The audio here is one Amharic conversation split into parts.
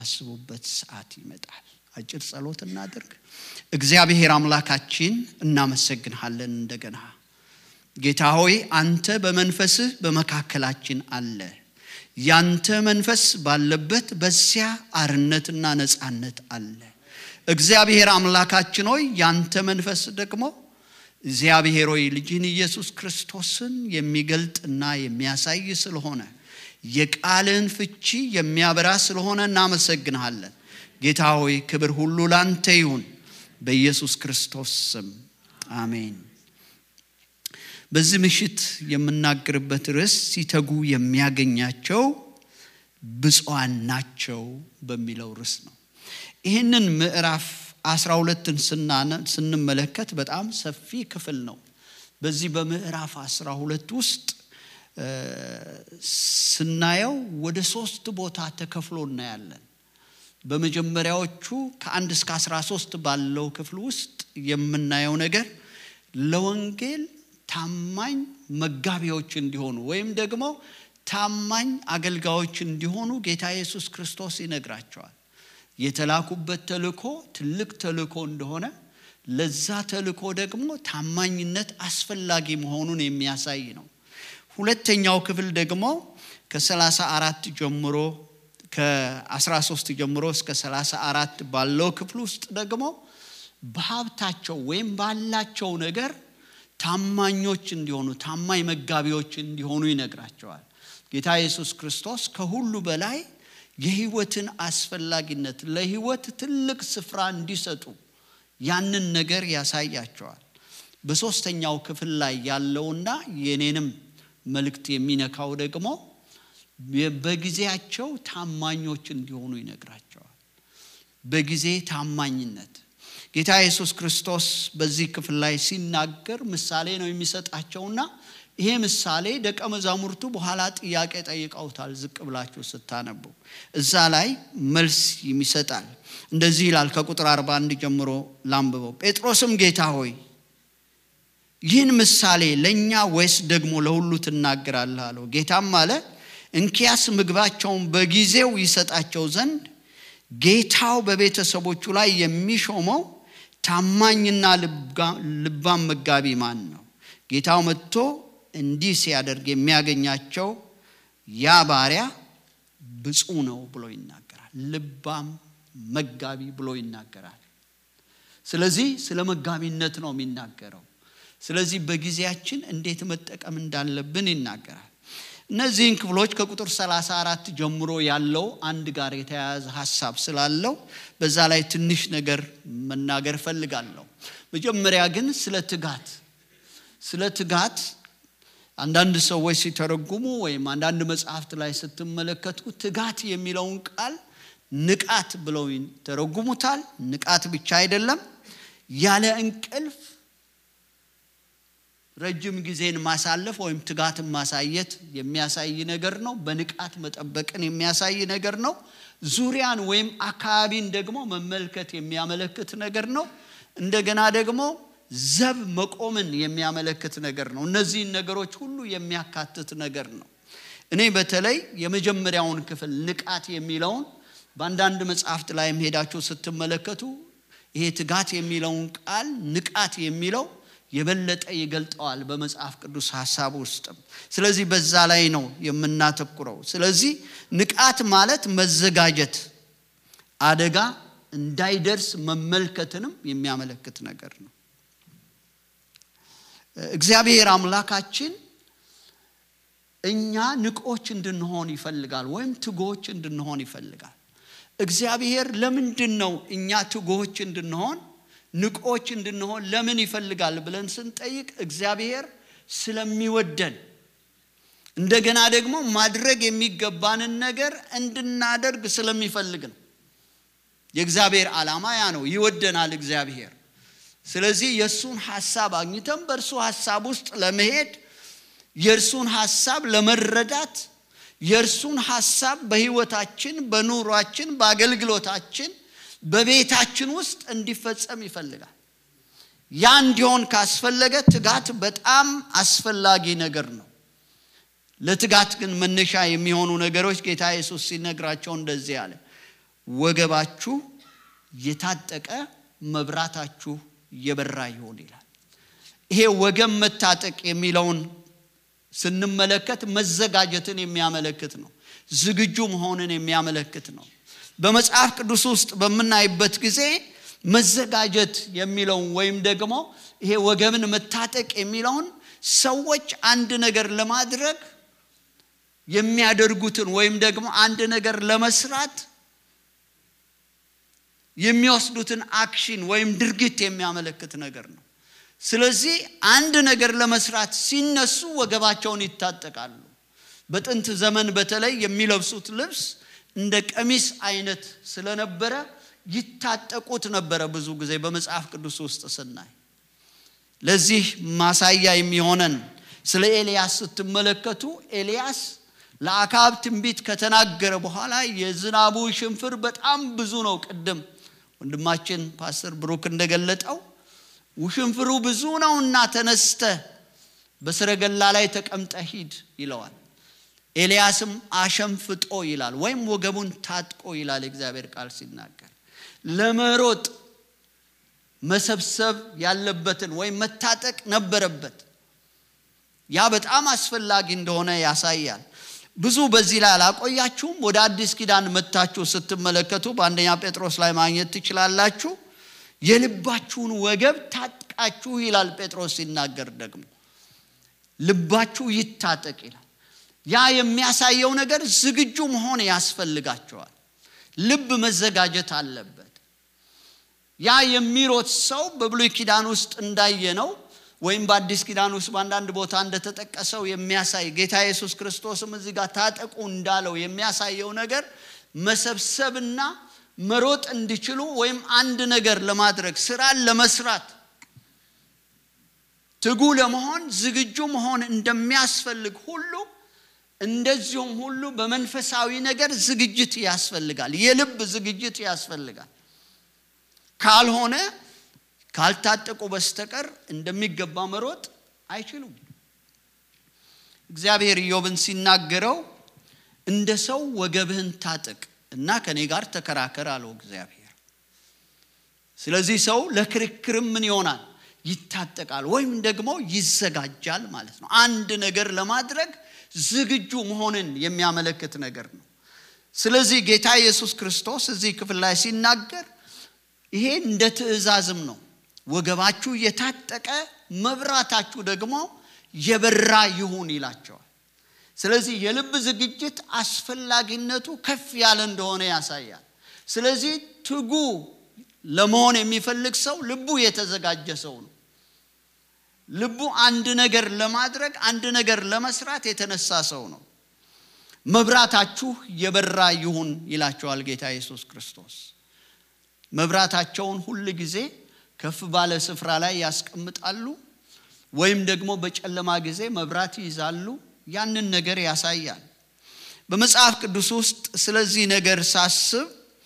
አስቡበት ሰዓት ይመጣል። አጭር ጸሎት እናድርግ። እግዚአብሔር አምላካችን እናመሰግንሃለን። እንደገና ጌታ ሆይ አንተ በመንፈስህ በመካከላችን አለ። ያንተ መንፈስ ባለበት በዚያ አርነትና ነፃነት አለ። እግዚአብሔር አምላካችን ሆይ ያንተ መንፈስ ደግሞ እግዚአብሔር ሆይ ልጅህን ኢየሱስ ክርስቶስን የሚገልጥና የሚያሳይ ስለሆነ የቃልን ፍቺ የሚያበራ ስለሆነ እናመሰግንሃለን። ጌታ ሆይ ክብር ሁሉ ላንተ ይሁን፣ በኢየሱስ ክርስቶስ ስም አሜን። በዚህ ምሽት የምናገርበት ርዕስ ሲተጉ የሚያገኛቸው ብፁዓን ናቸው በሚለው ርዕስ ነው። ይህንን ምዕራፍ አስራ ሁለትን ስንመለከት በጣም ሰፊ ክፍል ነው። በዚህ በምዕራፍ አስራ ሁለት ውስጥ ስናየው ወደ ሶስት ቦታ ተከፍሎ እናያለን። በመጀመሪያዎቹ ከአንድ እስከ አስራ ሶስት ባለው ክፍል ውስጥ የምናየው ነገር ለወንጌል ታማኝ መጋቢዎች እንዲሆኑ ወይም ደግሞ ታማኝ አገልጋዮች እንዲሆኑ ጌታ ኢየሱስ ክርስቶስ ይነግራቸዋል። የተላኩበት ተልእኮ ትልቅ ተልእኮ እንደሆነ ለዛ ተልእኮ ደግሞ ታማኝነት አስፈላጊ መሆኑን የሚያሳይ ነው። ሁለተኛው ክፍል ደግሞ ከሰላሳ አራት ጀምሮ ከ13 ጀምሮ እስከ 34 ባለው ክፍል ውስጥ ደግሞ በሀብታቸው ወይም ባላቸው ነገር ታማኞች እንዲሆኑ ታማኝ መጋቢዎች እንዲሆኑ ይነግራቸዋል። ጌታ ኢየሱስ ክርስቶስ ከሁሉ በላይ የህይወትን አስፈላጊነት ለህይወት ትልቅ ስፍራ እንዲሰጡ ያንን ነገር ያሳያቸዋል። በሦስተኛው ክፍል ላይ ያለውና የኔንም መልእክት የሚነካው ደግሞ በጊዜያቸው ታማኞች እንዲሆኑ ይነግራቸዋል። በጊዜ ታማኝነት ጌታ ኢየሱስ ክርስቶስ በዚህ ክፍል ላይ ሲናገር ምሳሌ ነው የሚሰጣቸውና ይሄ ምሳሌ ደቀ መዛሙርቱ በኋላ ጥያቄ ጠይቀውታል። ዝቅ ብላችሁ ስታነቡ እዛ ላይ መልስ ይሰጣል። እንደዚህ ይላል። ከቁጥር 41 ጀምሮ ላንብበው። ጴጥሮስም ጌታ ሆይ ይህን ምሳሌ ለእኛ ወይስ ደግሞ ለሁሉ ትናገራለህ አለው። ጌታም አለ እንኪያስ ምግባቸውን በጊዜው ይሰጣቸው ዘንድ ጌታው በቤተሰቦቹ ላይ የሚሾመው ታማኝና ልባም መጋቢ ማን ነው? ጌታው መጥቶ እንዲህ ሲያደርግ የሚያገኛቸው ያ ባሪያ ብፁዕ ነው ብሎ ይናገራል። ልባም መጋቢ ብሎ ይናገራል። ስለዚህ ስለ መጋቢነት ነው የሚናገረው። ስለዚህ በጊዜያችን እንዴት መጠቀም እንዳለብን ይናገራል። እነዚህን ክፍሎች ከቁጥር 34 ጀምሮ ያለው አንድ ጋር የተያያዘ ሀሳብ ስላለው በዛ ላይ ትንሽ ነገር መናገር እፈልጋለሁ። መጀመሪያ ግን ስለ ትጋት ስለ ትጋት አንዳንድ ሰዎች ሲተረጉሙ ወይም አንዳንድ መጽሐፍት ላይ ስትመለከቱ ትጋት የሚለውን ቃል ንቃት ብለው ይተረጉሙታል። ንቃት ብቻ አይደለም፣ ያለ እንቅልፍ ረጅም ጊዜን ማሳለፍ ወይም ትጋትን ማሳየት የሚያሳይ ነገር ነው። በንቃት መጠበቅን የሚያሳይ ነገር ነው። ዙሪያን ወይም አካባቢን ደግሞ መመልከት የሚያመለክት ነገር ነው። እንደገና ደግሞ ዘብ መቆምን የሚያመለክት ነገር ነው። እነዚህን ነገሮች ሁሉ የሚያካትት ነገር ነው። እኔ በተለይ የመጀመሪያውን ክፍል ንቃት የሚለውን በአንዳንድ መጽሐፍት ላይም ሄዳችሁ ስትመለከቱ ይሄ ትጋት የሚለውን ቃል ንቃት የሚለው የበለጠ ይገልጠዋል በመጽሐፍ ቅዱስ ሀሳብ ውስጥም። ስለዚህ በዛ ላይ ነው የምናተኩረው። ስለዚህ ንቃት ማለት መዘጋጀት፣ አደጋ እንዳይደርስ መመልከትንም የሚያመለክት ነገር ነው። እግዚአብሔር አምላካችን እኛ ንቆች እንድንሆን ይፈልጋል፣ ወይም ትጎች እንድንሆን ይፈልጋል። እግዚአብሔር ለምንድን ነው እኛ ትጎች እንድንሆን ንቆች እንድንሆን ለምን ይፈልጋል ብለን ስንጠይቅ እግዚአብሔር ስለሚወደን እንደገና ደግሞ ማድረግ የሚገባንን ነገር እንድናደርግ ስለሚፈልግ ነው። የእግዚአብሔር ዓላማ ያ ነው። ይወደናል እግዚአብሔር። ስለዚህ የእርሱን ሐሳብ አግኝተን በእርሱ ሐሳብ ውስጥ ለመሄድ የእርሱን ሐሳብ ለመረዳት የእርሱን ሐሳብ በሕይወታችን፣ በኑሯችን፣ በአገልግሎታችን በቤታችን ውስጥ እንዲፈጸም ይፈልጋል። ያ እንዲሆን ካስፈለገ ትጋት በጣም አስፈላጊ ነገር ነው። ለትጋት ግን መነሻ የሚሆኑ ነገሮች ጌታ ኢየሱስ ሲነግራቸው እንደዚህ አለ። ወገባችሁ የታጠቀ መብራታችሁ የበራ ይሆን ይላል። ይሄ ወገብ መታጠቅ የሚለውን ስንመለከት መዘጋጀትን የሚያመለክት ነው። ዝግጁ መሆንን የሚያመለክት ነው። በመጽሐፍ ቅዱስ ውስጥ በምናይበት ጊዜ መዘጋጀት የሚለውን ወይም ደግሞ ይሄ ወገብን መታጠቅ የሚለውን ሰዎች አንድ ነገር ለማድረግ የሚያደርጉትን ወይም ደግሞ አንድ ነገር ለመስራት የሚወስዱትን አክሽን ወይም ድርጊት የሚያመለክት ነገር ነው። ስለዚህ አንድ ነገር ለመስራት ሲነሱ ወገባቸውን ይታጠቃሉ። በጥንት ዘመን በተለይ የሚለብሱት ልብስ እንደ ቀሚስ አይነት ስለነበረ ይታጠቁት ነበረ። ብዙ ጊዜ በመጽሐፍ ቅዱስ ውስጥ ስናይ ለዚህ ማሳያ የሚሆነን ስለ ኤልያስ ስትመለከቱ ኤልያስ ለአካብ ትንቢት ከተናገረ በኋላ የዝናቡ ሽንፍር በጣም ብዙ ነው። ቅድም ወንድማችን ፓስተር ብሩክ እንደገለጠው ውሽንፍሩ ብዙ ነውና ተነስተ በሰረገላ ላይ ተቀምጠ ሂድ ይለዋል። ኤልያስም አሸንፍጦ ይላል ወይም ወገቡን ታጥቆ ይላል እግዚአብሔር ቃል ሲናገር ለመሮጥ መሰብሰብ ያለበትን ወይም መታጠቅ ነበረበት። ያ በጣም አስፈላጊ እንደሆነ ያሳያል። ብዙ በዚህ ላይ አላቆያችሁም። ወደ አዲስ ኪዳን መታችሁ ስትመለከቱ በአንደኛ ጴጥሮስ ላይ ማግኘት ትችላላችሁ። የልባችሁን ወገብ ታጥቃችሁ ይላል ጴጥሮስ ሲናገር ደግሞ ልባችሁ ይታጠቅ ይላል። ያ የሚያሳየው ነገር ዝግጁ መሆን ያስፈልጋቸዋል። ልብ መዘጋጀት አለበት። ያ የሚሮጥ ሰው በብሉይ ኪዳን ውስጥ እንዳየነው ወይም በአዲስ ኪዳን ውስጥ በአንዳንድ ቦታ እንደተጠቀሰው የሚያሳይ ጌታ ኢየሱስ ክርስቶስም እዚህ ጋር ታጠቁ እንዳለው የሚያሳየው ነገር መሰብሰብና መሮጥ እንዲችሉ ወይም አንድ ነገር ለማድረግ ስራን ለመስራት ትጉ ለመሆን ዝግጁ መሆን እንደሚያስፈልግ ሁሉ እንደዚሁም ሁሉ በመንፈሳዊ ነገር ዝግጅት ያስፈልጋል። የልብ ዝግጅት ያስፈልጋል። ካልሆነ ካልታጠቁ በስተቀር እንደሚገባ መሮጥ አይችሉም። እግዚአብሔር ኢዮብን ሲናገረው እንደ ሰው ወገብህን ታጥቅ እና ከኔ ጋር ተከራከር አለው እግዚአብሔር። ስለዚህ ሰው ለክርክርም ምን ይሆናል? ይታጠቃል ወይም ደግሞ ይዘጋጃል ማለት ነው። አንድ ነገር ለማድረግ ዝግጁ መሆንን የሚያመለክት ነገር ነው። ስለዚህ ጌታ ኢየሱስ ክርስቶስ እዚህ ክፍል ላይ ሲናገር ይሄ እንደ ትእዛዝም ነው። ወገባችሁ የታጠቀ መብራታችሁ ደግሞ የበራ ይሁን ይላቸዋል። ስለዚህ የልብ ዝግጅት አስፈላጊነቱ ከፍ ያለ እንደሆነ ያሳያል። ስለዚህ ትጉ ለመሆን የሚፈልግ ሰው ልቡ የተዘጋጀ ሰው ነው። ልቡ አንድ ነገር ለማድረግ አንድ ነገር ለመስራት የተነሳ ሰው ነው። መብራታችሁ የበራ ይሁን ይላቸዋል ጌታ ኢየሱስ ክርስቶስ። መብራታቸውን ሁል ጊዜ ከፍ ባለ ስፍራ ላይ ያስቀምጣሉ፣ ወይም ደግሞ በጨለማ ጊዜ መብራት ይይዛሉ። ያንን ነገር ያሳያል። በመጽሐፍ ቅዱስ ውስጥ ስለዚህ ነገር ሳስብ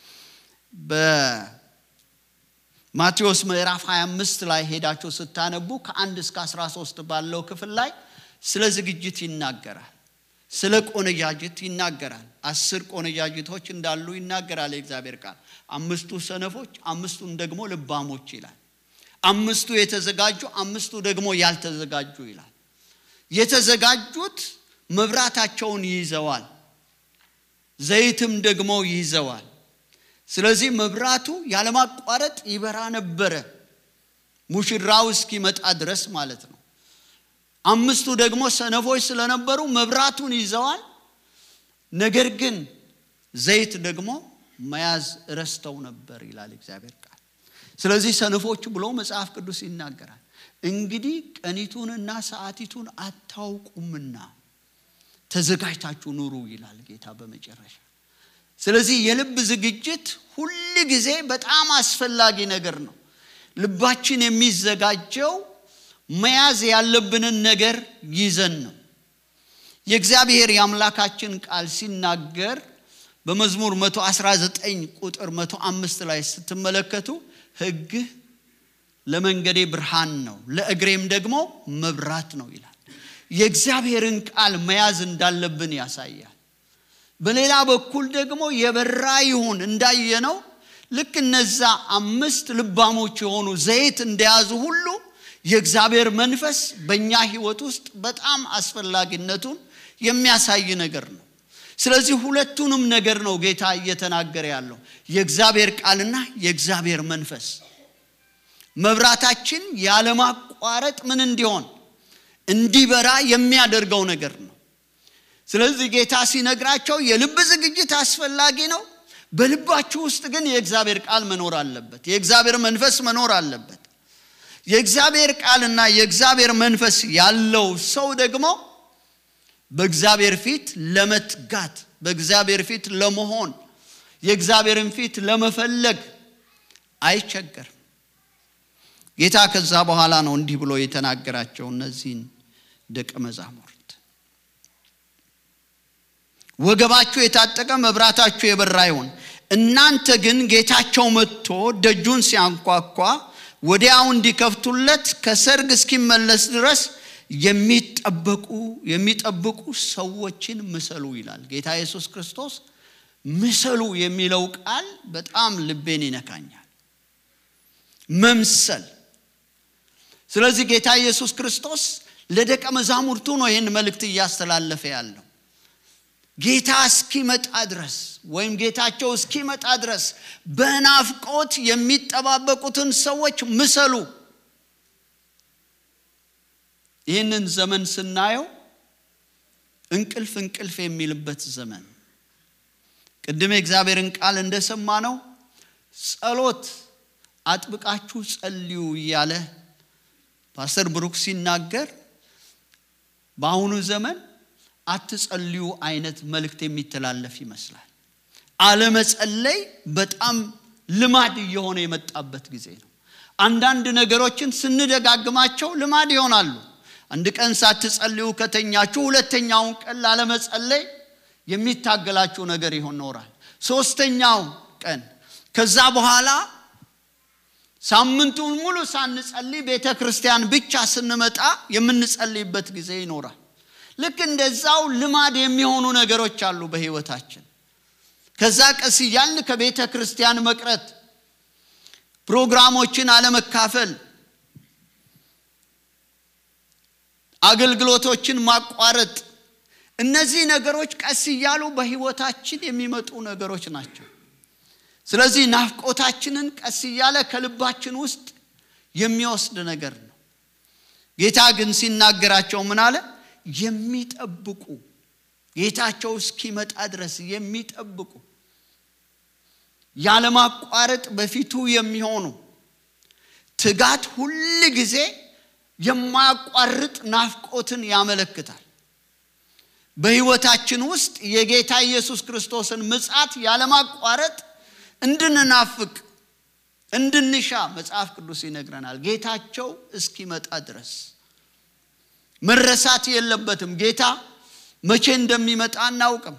በማቴዎስ ምዕራፍ 25 ላይ ሄዳችሁ ስታነቡ ከአንድ እስከ 13 ባለው ክፍል ላይ ስለ ዝግጅት ይናገራል። ስለ ቆነጃጅት ይናገራል። አስር ቆነጃጅቶች እንዳሉ ይናገራል የእግዚአብሔር ቃል። አምስቱ ሰነፎች፣ አምስቱን ደግሞ ልባሞች ይላል። አምስቱ የተዘጋጁ፣ አምስቱ ደግሞ ያልተዘጋጁ ይላል። የተዘጋጁት መብራታቸውን ይይዘዋል፣ ዘይትም ደግሞ ይይዘዋል። ስለዚህ መብራቱ ያለማቋረጥ ይበራ ነበረ ሙሽራው እስኪመጣ ድረስ ማለት ነው። አምስቱ ደግሞ ሰነፎች ስለነበሩ መብራቱን ይዘዋል። ነገር ግን ዘይት ደግሞ መያዝ ረስተው ነበር ይላል እግዚአብሔር ቃል። ስለዚህ ሰነፎች ብሎ መጽሐፍ ቅዱስ ይናገራል። እንግዲህ ቀኒቱንና ሰዓቲቱን አታውቁምና ተዘጋጅታችሁ ኑሩ ይላል ጌታ በመጨረሻ። ስለዚህ የልብ ዝግጅት ሁል ጊዜ በጣም አስፈላጊ ነገር ነው። ልባችን የሚዘጋጀው መያዝ ያለብንን ነገር ይዘን ነው። የእግዚአብሔር የአምላካችን ቃል ሲናገር በመዝሙር 119 ቁጥር 105 ላይ ስትመለከቱ ሕግህ ለመንገዴ ብርሃን ነው፣ ለእግሬም ደግሞ መብራት ነው ይላል። የእግዚአብሔርን ቃል መያዝ እንዳለብን ያሳያል። በሌላ በኩል ደግሞ የበራ ይሁን እንዳየነው ልክ እነዛ አምስት ልባሞች የሆኑ ዘይት እንደያዙ ሁሉ የእግዚአብሔር መንፈስ በእኛ ህይወት ውስጥ በጣም አስፈላጊነቱን የሚያሳይ ነገር ነው ስለዚህ ሁለቱንም ነገር ነው ጌታ እየተናገረ ያለው የእግዚአብሔር ቃልና የእግዚአብሔር መንፈስ መብራታችን ያለማቋረጥ ምን እንዲሆን እንዲበራ የሚያደርገው ነገር ነው ስለዚህ ጌታ ሲነግራቸው የልብ ዝግጅት አስፈላጊ ነው በልባችሁ ውስጥ ግን የእግዚአብሔር ቃል መኖር አለበት የእግዚአብሔር መንፈስ መኖር አለበት የእግዚአብሔር ቃልና የእግዚአብሔር መንፈስ ያለው ሰው ደግሞ በእግዚአብሔር ፊት ለመትጋት በእግዚአብሔር ፊት ለመሆን የእግዚአብሔርን ፊት ለመፈለግ አይቸገርም ጌታ ከዛ በኋላ ነው እንዲህ ብሎ የተናገራቸው እነዚህን ደቀ መዛሙርት ወገባችሁ የታጠቀ መብራታችሁ የበራ ይሁን እናንተ ግን ጌታቸው መጥቶ ደጁን ሲያንኳኳ ወዲያው እንዲከፍቱለት ከሰርግ እስኪመለስ ድረስ የሚጠበቁ የሚጠብቁ ሰዎችን ምሰሉ ይላል ጌታ ኢየሱስ ክርስቶስ ምሰሉ የሚለው ቃል በጣም ልቤን ይነካኛል መምሰል ስለዚህ ጌታ ኢየሱስ ክርስቶስ ለደቀ መዛሙርቱ ነው ይህን መልእክት እያስተላለፈ ያለው ጌታ እስኪመጣ ድረስ ወይም ጌታቸው እስኪመጣ ድረስ በናፍቆት የሚጠባበቁትን ሰዎች ምሰሉ ይህንን ዘመን ስናየው እንቅልፍ እንቅልፍ የሚልበት ዘመን ቅድም የእግዚአብሔርን ቃል እንደሰማ ነው ጸሎት አጥብቃችሁ ጸልዩ እያለ ፓስተር ብሩክ ሲናገር በአሁኑ ዘመን አትጸልዩ አይነት መልእክት የሚተላለፍ ይመስላል አለመጸለይ በጣም ልማድ እየሆነ የመጣበት ጊዜ ነው አንዳንድ ነገሮችን ስንደጋግማቸው ልማድ ይሆናሉ አንድ ቀን ሳትጸልዩ ከተኛችሁ ሁለተኛውን ቀን ላለመጸለይ የሚታገላችሁ ነገር ይሆን ኖራል ሶስተኛው ቀን ከዛ በኋላ ሳምንቱን ሙሉ ሳንጸልይ ቤተ ክርስቲያን ብቻ ስንመጣ የምንጸልይበት ጊዜ ይኖራል ልክ እንደዛው ልማድ የሚሆኑ ነገሮች አሉ በህይወታችን ከዛ ቀስ እያልን ከቤተ ክርስቲያን መቅረት ፕሮግራሞችን አለመካፈል አገልግሎቶችን ማቋረጥ እነዚህ ነገሮች ቀስ እያሉ በህይወታችን የሚመጡ ነገሮች ናቸው ስለዚህ ናፍቆታችንን ቀስ እያለ ከልባችን ውስጥ የሚወስድ ነገር ነው ጌታ ግን ሲናገራቸው ምን አለ የሚጠብቁ ጌታቸው እስኪመጣ ድረስ የሚጠብቁ ያለማቋረጥ በፊቱ የሚሆኑ ትጋት ሁል ጊዜ የማያቋርጥ ናፍቆትን ያመለክታል በህይወታችን ውስጥ የጌታ ኢየሱስ ክርስቶስን ምጻት ያለማቋረጥ እንድንናፍቅ እንድንሻ መጽሐፍ ቅዱስ ይነግረናል ጌታቸው እስኪመጣ ድረስ መረሳት የለበትም ጌታ መቼ እንደሚመጣ አናውቅም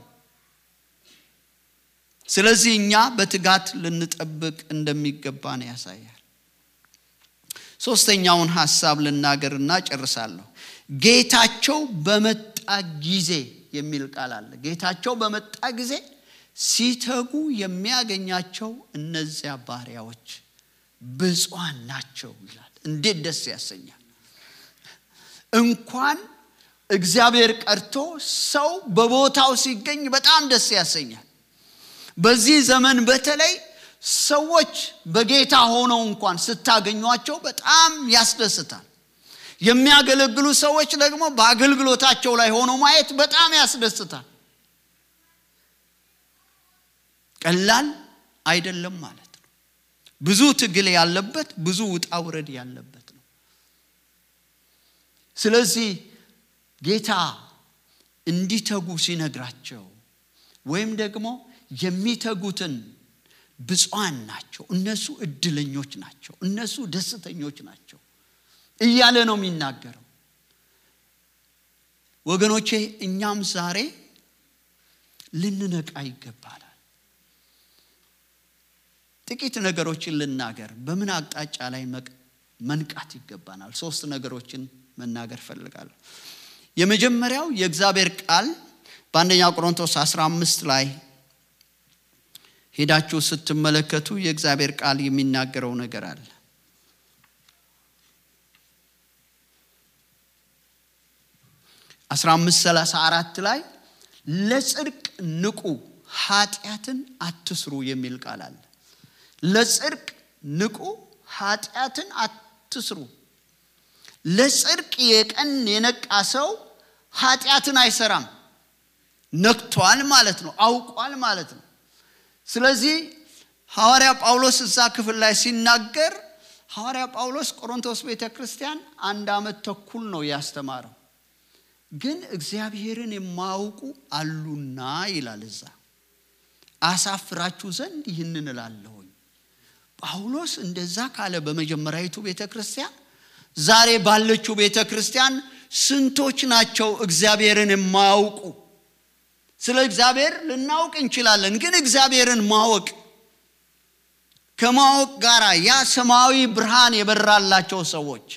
ስለዚህ እኛ በትጋት ልንጠብቅ እንደሚገባን ያሳያል ሶስተኛውን ሀሳብ ልናገርና ጨርሳለሁ ጌታቸው በመጣ ጊዜ የሚል ቃል አለ ጌታቸው በመጣ ጊዜ ሲተጉ የሚያገኛቸው እነዚያ ባሪያዎች ብፁዓን ናቸው ይላል እንዴት ደስ ያሰኛል እንኳን እግዚአብሔር ቀርቶ ሰው በቦታው ሲገኝ በጣም ደስ ያሰኛል በዚህ ዘመን በተለይ ሰዎች በጌታ ሆነው እንኳን ስታገኟቸው በጣም ያስደስታል የሚያገለግሉ ሰዎች ደግሞ በአገልግሎታቸው ላይ ሆነው ማየት በጣም ያስደስታል ቀላል አይደለም ማለት ነው ብዙ ትግል ያለበት ብዙ ውጣ ውረድ ያለበት ነው ስለዚህ ጌታ እንዲተጉ ሲነግራቸው ወይም ደግሞ የሚተጉትን ብፁዓን ናቸው እነሱ እድለኞች ናቸው እነሱ ደስተኞች ናቸው እያለ ነው የሚናገረው ወገኖቼ እኛም ዛሬ ልንነቃ ይገባላል ጥቂት ነገሮችን ልናገር በምን አቅጣጫ ላይ መንቃት ይገባናል ሶስት ነገሮችን መናገር ፈልጋለሁ የመጀመሪያው የእግዚአብሔር ቃል በአንደኛ ቆሮንቶስ 15 ላይ ሄዳችሁ ስትመለከቱ የእግዚአብሔር ቃል የሚናገረው ነገር አለ። አስራ አምስት ሰላሳ አራት ላይ ለጽድቅ ንቁ ኃጢአትን አትስሩ የሚል ቃል አለ። ለጽድቅ ንቁ ኃጢአትን አትስሩ። ለጽድቅ የቀን የነቃ ሰው ኃጢአትን አይሰራም። ነክቷል ማለት ነው፣ አውቋል ማለት ነው። ስለዚህ ሐዋርያ ጳውሎስ እዛ ክፍል ላይ ሲናገር ሐዋርያ ጳውሎስ ቆሮንቶስ ቤተ ክርስቲያን አንድ ዓመት ተኩል ነው ያስተማረው። ግን እግዚአብሔርን የማያውቁ አሉና ይላል እዛ አሳፍራችሁ ዘንድ ይህንን እላለሁኝ። ጳውሎስ እንደዛ ካለ በመጀመሪያዊቱ ቤተ ክርስቲያን ዛሬ ባለችው ቤተ ክርስቲያን ስንቶች ናቸው እግዚአብሔርን የማያውቁ? ስለ እግዚአብሔር ልናውቅ እንችላለን፣ ግን እግዚአብሔርን ማወቅ ከማወቅ ጋር ያ ሰማያዊ ብርሃን የበራላቸው ሰዎች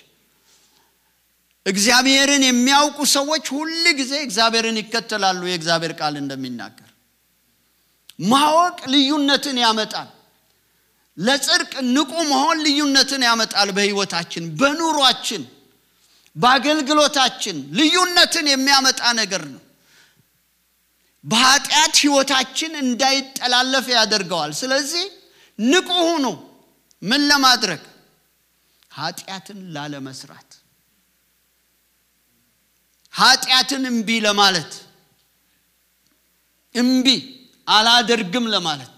እግዚአብሔርን የሚያውቁ ሰዎች ሁል ጊዜ እግዚአብሔርን ይከተላሉ። የእግዚአብሔር ቃል እንደሚናገር ማወቅ ልዩነትን ያመጣል። ለጽድቅ ንቁ መሆን ልዩነትን ያመጣል። በሕይወታችን፣ በኑሯችን፣ በአገልግሎታችን ልዩነትን የሚያመጣ ነገር ነው። በኃጢአት ሕይወታችን እንዳይጠላለፍ ያደርገዋል። ስለዚህ ንቁ ሁኑ። ምን ለማድረግ? ኃጢአትን ላለመስራት ኃጢአትን እምቢ ለማለት እምቢ አላደርግም ለማለት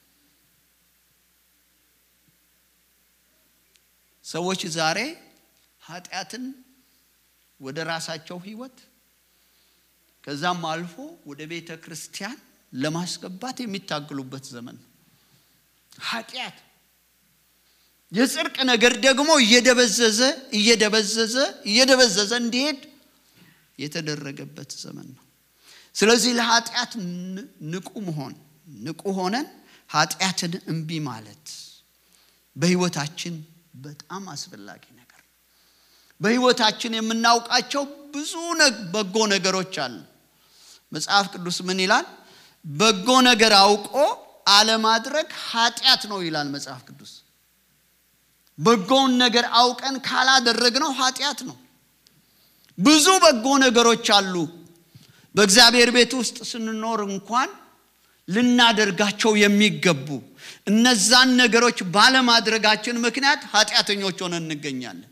ሰዎች ዛሬ ኃጢአትን ወደ ራሳቸው ህይወት ከዛም አልፎ ወደ ቤተ ክርስቲያን ለማስገባት የሚታገሉበት ዘመን ነው። ኃጢአት የጽድቅ ነገር ደግሞ እየደበዘዘ እየደበዘዘ እየደበዘዘ እንዲሄድ የተደረገበት ዘመን ነው። ስለዚህ ለኃጢአት ንቁ መሆን ንቁ ሆነን ኃጢአትን እምቢ ማለት በህይወታችን በጣም አስፈላጊ ነገር ነው። በህይወታችን የምናውቃቸው ብዙ በጎ ነገሮች አሉ። መጽሐፍ ቅዱስ ምን ይላል? በጎ ነገር አውቆ አለማድረግ ኃጢአት ነው ይላል መጽሐፍ ቅዱስ። በጎውን ነገር አውቀን ካላደረግነው ኃጢአት ነው። ብዙ በጎ ነገሮች አሉ። በእግዚአብሔር ቤት ውስጥ ስንኖር እንኳን ልናደርጋቸው የሚገቡ እነዛን ነገሮች ባለማድረጋችን ምክንያት ኃጢአተኞች ሆነን እንገኛለን።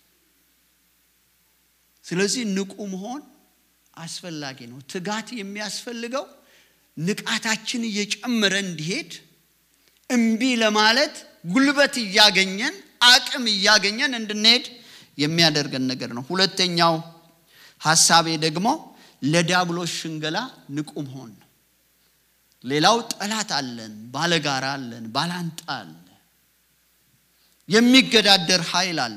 ስለዚህ ንቁ መሆን አስፈላጊ ነው። ትጋት የሚያስፈልገው ንቃታችን እየጨመረ እንዲሄድ እምቢ ለማለት ጉልበት እያገኘን አቅም እያገኘን እንድንሄድ የሚያደርገን ነገር ነው። ሁለተኛው ሀሳቤ ደግሞ ለዲያብሎስ ሽንገላ ንቁ መሆን ነው። ሌላው ጠላት አለን፣ ባለጋራ አለን፣ ባላንጣ አለ፣ የሚገዳደር ኃይል አለ፣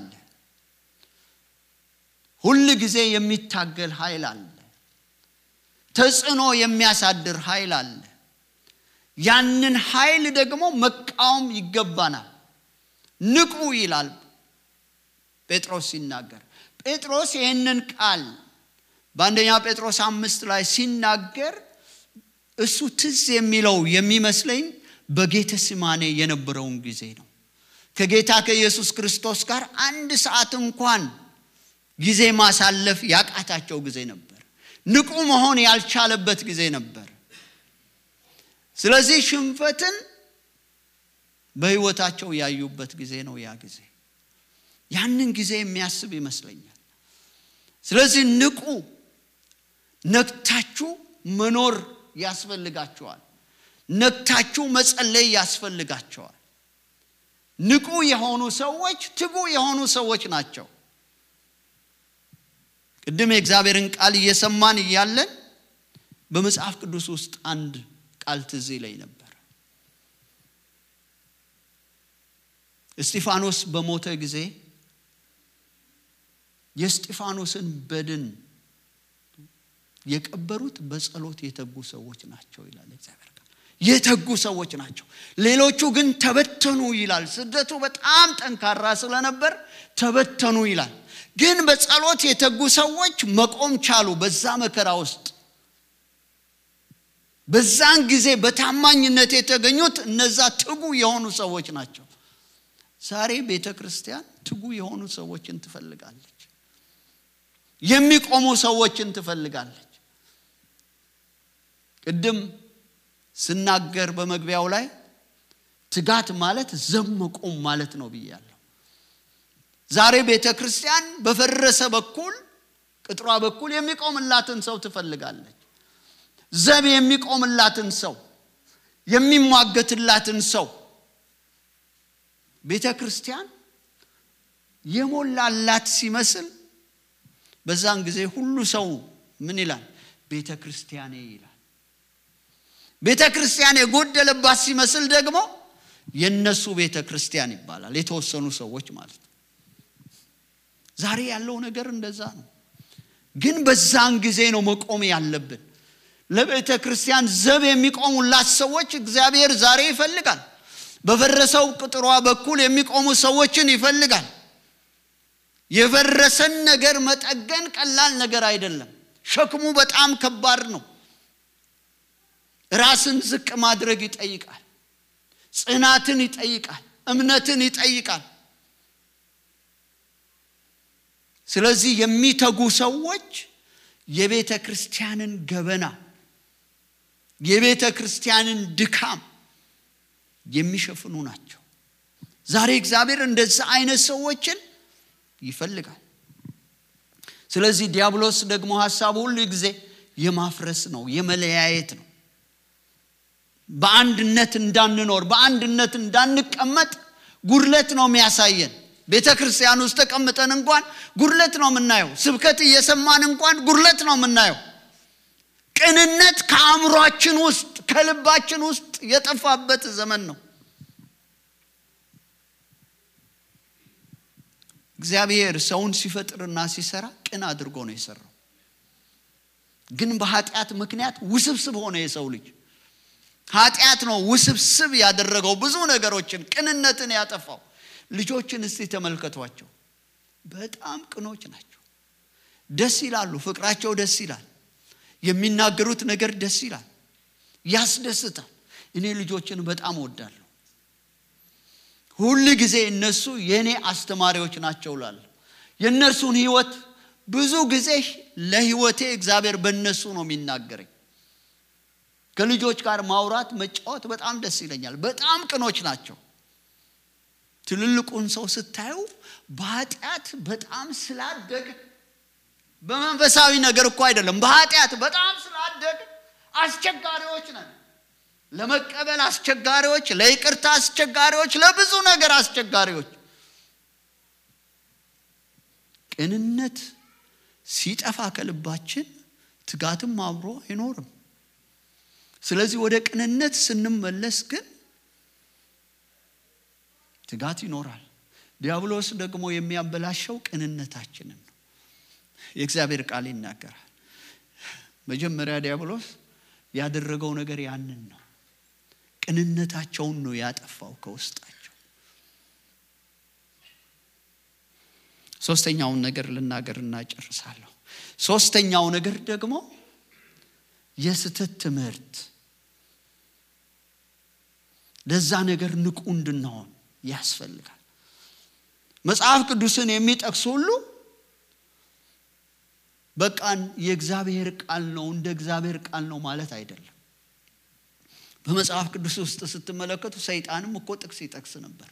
ሁል ጊዜ የሚታገል ኃይል አለ፣ ተጽዕኖ የሚያሳድር ኃይል አለ። ያንን ኃይል ደግሞ መቃወም ይገባናል። ንቁ ይላል ጴጥሮስ ሲናገር። ጴጥሮስ ይህንን ቃል በአንደኛ ጴጥሮስ አምስት ላይ ሲናገር እሱ ትዝ የሚለው የሚመስለኝ በጌተ ስማኔ የነበረውን ጊዜ ነው። ከጌታ ከኢየሱስ ክርስቶስ ጋር አንድ ሰዓት እንኳን ጊዜ ማሳለፍ ያቃታቸው ጊዜ ነበር። ንቁ መሆን ያልቻለበት ጊዜ ነበር። ስለዚህ ሽንፈትን በሕይወታቸው ያዩበት ጊዜ ነው ያ ጊዜ። ያንን ጊዜ የሚያስብ ይመስለኛል። ስለዚህ ንቁ፣ ነግታችሁ መኖር ያስፈልጋቸዋል። ነግታችሁ መጸለይ ያስፈልጋቸዋል። ንቁ የሆኑ ሰዎች ትጉ የሆኑ ሰዎች ናቸው። ቅድም የእግዚአብሔርን ቃል እየሰማን እያለን በመጽሐፍ ቅዱስ ውስጥ አንድ ቃል ትዝ ይለኝ ነበር። እስጢፋኖስ በሞተ ጊዜ የእስጢፋኖስን በድን የቀበሩት በጸሎት የተጉ ሰዎች ናቸው ይላል እግዚአብሔር ቃል። የተጉ ሰዎች ናቸው። ሌሎቹ ግን ተበተኑ ይላል። ስደቱ በጣም ጠንካራ ስለነበር ተበተኑ ይላል። ግን በጸሎት የተጉ ሰዎች መቆም ቻሉ በዛ መከራ ውስጥ። በዛን ጊዜ በታማኝነት የተገኙት እነዛ ትጉ የሆኑ ሰዎች ናቸው። ዛሬ ቤተ ክርስቲያን ትጉ የሆኑ ሰዎችን ትፈልጋለች። የሚቆሙ ሰዎችን ትፈልጋለች። ቅድም ስናገር በመግቢያው ላይ ትጋት ማለት ዘብ መቆም ማለት ነው ብያለሁ። ዛሬ ቤተ ክርስቲያን በፈረሰ በኩል ቅጥሯ በኩል የሚቆምላትን ሰው ትፈልጋለች። ዘብ የሚቆምላትን ሰው የሚሟገትላትን ሰው ቤተ ክርስቲያን የሞላላት ሲመስል በዛን ጊዜ ሁሉ ሰው ምን ይላል? ቤተ ክርስቲያኔ ይላል። ቤተ ክርስቲያን የጎደለባት ሲመስል ደግሞ የነሱ ቤተ ክርስቲያን ይባላል። የተወሰኑ ሰዎች ማለት ነው። ዛሬ ያለው ነገር እንደዛ ነው። ግን በዛን ጊዜ ነው መቆም ያለብን። ለቤተ ክርስቲያን ዘብ የሚቆሙላት ሰዎች እግዚአብሔር ዛሬ ይፈልጋል። በፈረሰው ቅጥሯ በኩል የሚቆሙ ሰዎችን ይፈልጋል። የፈረሰን ነገር መጠገን ቀላል ነገር አይደለም። ሸክሙ በጣም ከባድ ነው። ራስን ዝቅ ማድረግ ይጠይቃል። ጽናትን ይጠይቃል። እምነትን ይጠይቃል። ስለዚህ የሚተጉ ሰዎች የቤተ ክርስቲያንን ገበና የቤተ ክርስቲያንን ድካም የሚሸፍኑ ናቸው። ዛሬ እግዚአብሔር እንደዚህ አይነት ሰዎችን ይፈልጋል። ስለዚህ ዲያብሎስ ደግሞ ሀሳቡ ሁሉ ጊዜ የማፍረስ ነው፣ የመለያየት ነው። በአንድነት እንዳንኖር፣ በአንድነት እንዳንቀመጥ ጉድለት ነው የሚያሳየን። ቤተ ክርስቲያን ውስጥ ተቀምጠን እንኳን ጉድለት ነው የምናየው። ስብከት እየሰማን እንኳን ጉድለት ነው የምናየው። ቅንነት ከአእምሯችን ውስጥ ከልባችን ውስጥ የጠፋበት ዘመን ነው። እግዚአብሔር ሰውን ሲፈጥርና ሲሰራ ቅን አድርጎ ነው የሰራው። ግን በኃጢአት ምክንያት ውስብስብ ሆነ የሰው ልጅ። ኃጢአት ነው ውስብስብ ያደረገው ብዙ ነገሮችን፣ ቅንነትን ያጠፋው። ልጆችን እስቲ ተመልከቷቸው። በጣም ቅኖች ናቸው። ደስ ይላሉ። ፍቅራቸው ደስ ይላል። የሚናገሩት ነገር ደስ ይላል፣ ያስደስታል። እኔ ልጆችን በጣም እወዳለሁ። ሁል ጊዜ እነሱ የእኔ አስተማሪዎች ናቸው ላለሁ የእነርሱን ህይወት ብዙ ጊዜ ለህይወቴ እግዚአብሔር በእነሱ ነው የሚናገረኝ። ከልጆች ጋር ማውራት መጫወት በጣም ደስ ይለኛል። በጣም ቅኖች ናቸው። ትልልቁን ሰው ስታዩ በኃጢአት በጣም ስላደግ በመንፈሳዊ ነገር እኮ አይደለም፣ በኃጢአት በጣም ስላደግ አስቸጋሪዎች ነን። ለመቀበል አስቸጋሪዎች፣ ለይቅርታ አስቸጋሪዎች፣ ለብዙ ነገር አስቸጋሪዎች። ቅንነት ሲጠፋ ከልባችን ትጋትም አብሮ አይኖርም። ስለዚህ ወደ ቅንነት ስንመለስ ግን ትጋት ይኖራል። ዲያብሎስ ደግሞ የሚያበላሸው ቅንነታችንን ነው። የእግዚአብሔር ቃል ይናገራል። መጀመሪያ ዲያብሎስ ያደረገው ነገር ያንን ነው። ቅንነታቸውን ነው ያጠፋው ከውስጣቸው። ሶስተኛውን ነገር ልናገር እናጨርሳለሁ። ሶስተኛው ነገር ደግሞ የስህተት ትምህርት ለዛ ነገር ንቁ እንድንሆን ያስፈልጋል። መጽሐፍ ቅዱስን የሚጠቅሱ ሁሉ በቃን የእግዚአብሔር ቃል ነው እንደ እግዚአብሔር ቃል ነው ማለት አይደለም። በመጽሐፍ ቅዱስ ውስጥ ስትመለከቱ ሰይጣንም እኮ ጥቅስ ይጠቅስ ነበር።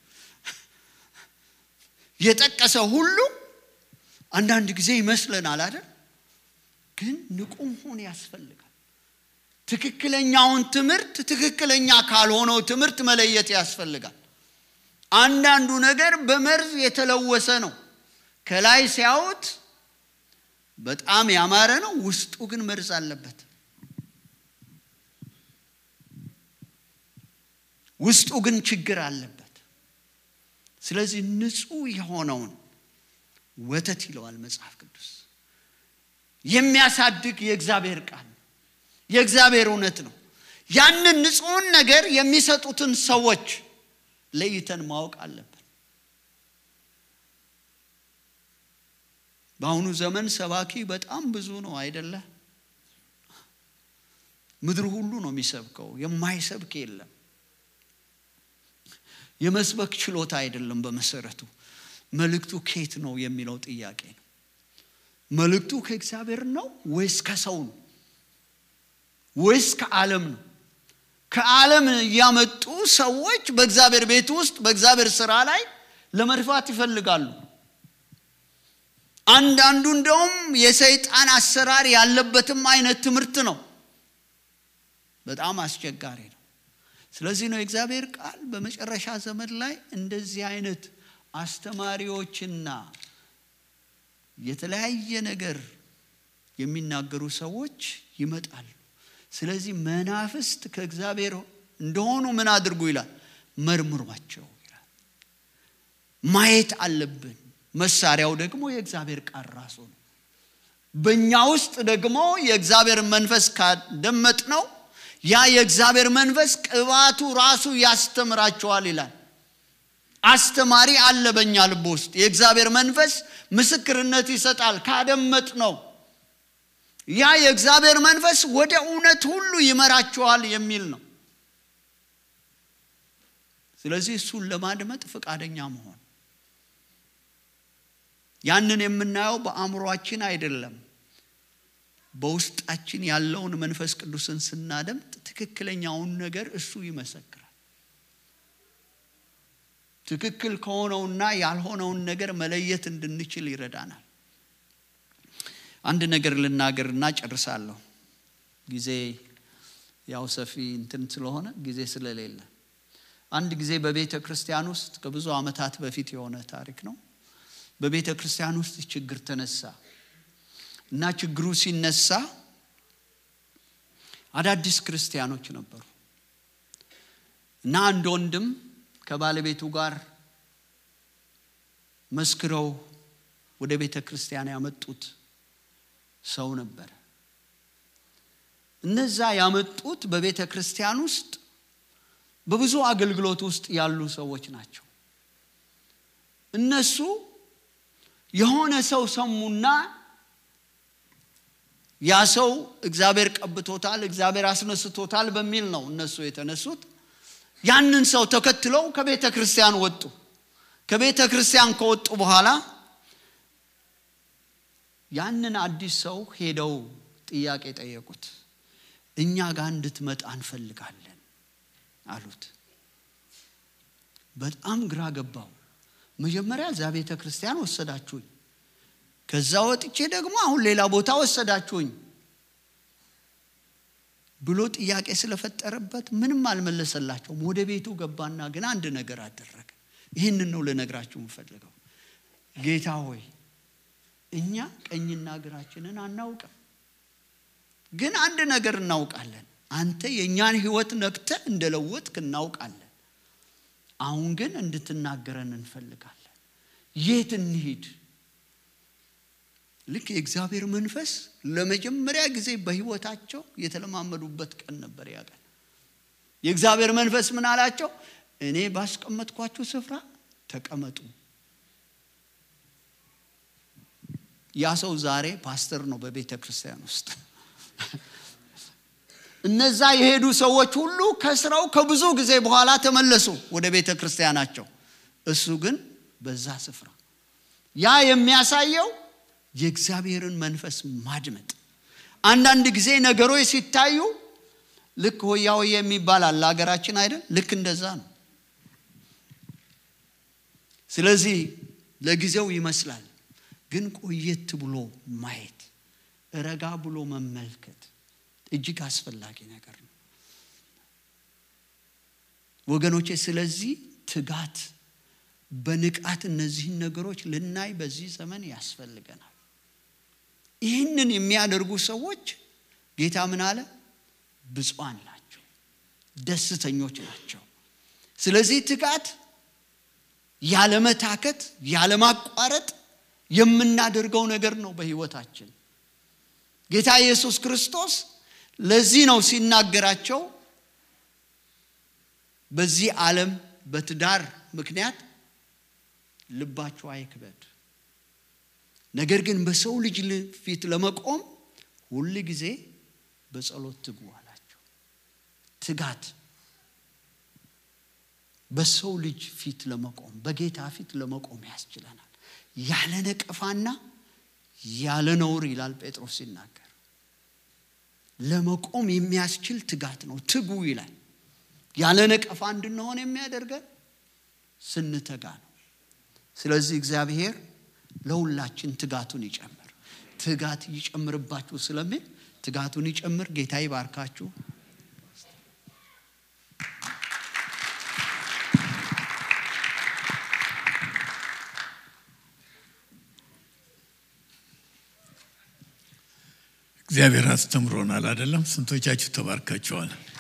የጠቀሰ ሁሉ አንዳንድ ጊዜ ይመስለናል አይደል? ግን ንቁ መሆን ያስፈልጋል። ትክክለኛውን ትምህርት ትክክለኛ ካልሆነው ትምህርት መለየት ያስፈልጋል። አንዳንዱ ነገር በመርዝ የተለወሰ ነው። ከላይ ሲያዩት በጣም ያማረ ነው፣ ውስጡ ግን መርዝ አለበት። ውስጡ ግን ችግር አለበት። ስለዚህ ንጹሕ የሆነውን ወተት ይለዋል መጽሐፍ ቅዱስ የሚያሳድግ የእግዚአብሔር ቃል ነው። የእግዚአብሔር እውነት ነው። ያንን ንጹሕን ነገር የሚሰጡትን ሰዎች ለይተን ማወቅ አለብን። በአሁኑ ዘመን ሰባኪ በጣም ብዙ ነው አይደለ? ምድር ሁሉ ነው የሚሰብከው የማይሰብክ የለም የመስበክ ችሎታ አይደለም በመሰረቱ መልእክቱ ኬት ነው የሚለው ጥያቄ ነው መልእክቱ ከእግዚአብሔር ነው ወይስ ከሰው ነው ወይስ ከዓለም ነው ከዓለም እያመጡ ሰዎች በእግዚአብሔር ቤት ውስጥ በእግዚአብሔር ስራ ላይ ለመድፋት ይፈልጋሉ አንዳንዱ እንደውም የሰይጣን አሰራር ያለበትም አይነት ትምህርት ነው በጣም አስቸጋሪ ነው ስለዚህ ነው የእግዚአብሔር ቃል በመጨረሻ ዘመን ላይ እንደዚህ አይነት አስተማሪዎችና የተለያየ ነገር የሚናገሩ ሰዎች ይመጣሉ ስለዚህ መናፍስት ከእግዚአብሔር እንደሆኑ ምን አድርጉ ይላል መርምሯቸው ይላል ማየት አለብን መሳሪያው ደግሞ የእግዚአብሔር ቃል ራሱ ነው በእኛ ውስጥ ደግሞ የእግዚአብሔር መንፈስ ካደመጥ ነው ያ የእግዚአብሔር መንፈስ ቅባቱ ራሱ ያስተምራቸዋል ይላል አስተማሪ አለ በእኛ ልብ ውስጥ የእግዚአብሔር መንፈስ ምስክርነት ይሰጣል ካደመጥ ነው ያ የእግዚአብሔር መንፈስ ወደ እውነት ሁሉ ይመራቸዋል የሚል ነው ስለዚህ እሱን ለማድመጥ ፈቃደኛ መሆን ያንን የምናየው በአእምሯችን አይደለም በውስጣችን ያለውን መንፈስ ቅዱስን ስናደምጥ ትክክለኛውን ነገር እሱ ይመሰክራል ትክክል ከሆነውና ያልሆነውን ነገር መለየት እንድንችል ይረዳናል አንድ ነገር ልናገርና ጨርሳለሁ ጊዜ ያው ሰፊ እንትን ስለሆነ ጊዜ ስለሌለ አንድ ጊዜ በቤተ ክርስቲያን ውስጥ ከብዙ ዓመታት በፊት የሆነ ታሪክ ነው በቤተ ክርስቲያን ውስጥ ችግር ተነሳ እና ችግሩ ሲነሳ አዳዲስ ክርስቲያኖች ነበሩ እና አንድ ወንድም ከባለቤቱ ጋር መስክረው ወደ ቤተ ክርስቲያን ያመጡት ሰው ነበረ እነዛ ያመጡት በቤተ ክርስቲያን ውስጥ በብዙ አገልግሎት ውስጥ ያሉ ሰዎች ናቸው እነሱ የሆነ ሰው ሰሙና ያ ሰው እግዚአብሔር ቀብቶታል እግዚአብሔር አስነስቶታል በሚል ነው እነሱ የተነሱት ያንን ሰው ተከትለው ከቤተ ክርስቲያን ወጡ ከቤተ ክርስቲያን ከወጡ በኋላ ያንን አዲስ ሰው ሄደው ጥያቄ ጠየቁት እኛ ጋር እንድትመጣ እንፈልጋለን አሉት በጣም ግራ ገባው መጀመሪያ እዛ ቤተ ክርስቲያን ወሰዳችሁኝ ከዛ ወጥቼ ደግሞ አሁን ሌላ ቦታ ወሰዳችሁኝ ብሎ ጥያቄ ስለፈጠረበት ምንም አልመለሰላቸውም ወደ ቤቱ ገባና ግን አንድ ነገር አደረገ ይህንን ነው ልነግራችሁ የምፈልገው ጌታ ሆይ እኛ ቀኝና እግራችንን አናውቅም ግን አንድ ነገር እናውቃለን አንተ የእኛን ህይወት ነክተ እንደለወጥክ እናውቃለን አሁን ግን እንድትናገረን እንፈልጋለን የት እንሂድ ልክ የእግዚአብሔር መንፈስ ለመጀመሪያ ጊዜ በህይወታቸው የተለማመዱበት ቀን ነበር ያ ቀን የእግዚአብሔር መንፈስ ምን አላቸው እኔ ባስቀመጥኳችሁ ስፍራ ተቀመጡ ያ ሰው ዛሬ ፓስተር ነው በቤተ ክርስቲያን ውስጥ እነዛ የሄዱ ሰዎች ሁሉ ከስራው ከብዙ ጊዜ በኋላ ተመለሱ ወደ ቤተ ክርስቲያናቸው እሱ ግን በዛ ስፍራ ያ የሚያሳየው የእግዚአብሔርን መንፈስ ማድመጥ አንዳንድ ጊዜ ነገሮች ሲታዩ ልክ ሆያ ሆያ የሚባል አለ ሀገራችን አይደል ልክ እንደዛ ነው ስለዚህ ለጊዜው ይመስላል ግን ቆየት ብሎ ማየት ረጋ ብሎ መመልከት እጅግ አስፈላጊ ነገር ነው ወገኖቼ ስለዚህ ትጋት በንቃት እነዚህን ነገሮች ልናይ በዚህ ዘመን ያስፈልገናል ይህንን የሚያደርጉ ሰዎች ጌታ ምን አለ ብፁዓን ናቸው ደስተኞች ናቸው ስለዚህ ትጋት ያለመታከት ያለማቋረጥ የምናደርገው ነገር ነው በህይወታችን ጌታ ኢየሱስ ክርስቶስ ለዚህ ነው ሲናገራቸው በዚህ ዓለም በትዳር ምክንያት ልባቸው አይክበድ ነገር ግን በሰው ልጅ ፊት ለመቆም ሁል ጊዜ በጸሎት ትጉ አላቸው ትጋት በሰው ልጅ ፊት ለመቆም በጌታ ፊት ለመቆም ያስችለናል። ያለ ነቀፋና ያለ ነውር ይላል ጴጥሮስ ሲናገር፣ ለመቆም የሚያስችል ትጋት ነው። ትጉ ይላል። ያለ ነቀፋ እንድንሆን የሚያደርገን ስንተጋ ነው። ስለዚህ እግዚአብሔር ለሁላችን ትጋቱን ይጨምር። ትጋት ይጨምርባችሁ ስለሚል ትጋቱን ይጨምር። ጌታ ይባርካችሁ። እግዚአብሔር አስተምሮናል አይደለም? ስንቶቻችሁ ተባርካችኋል?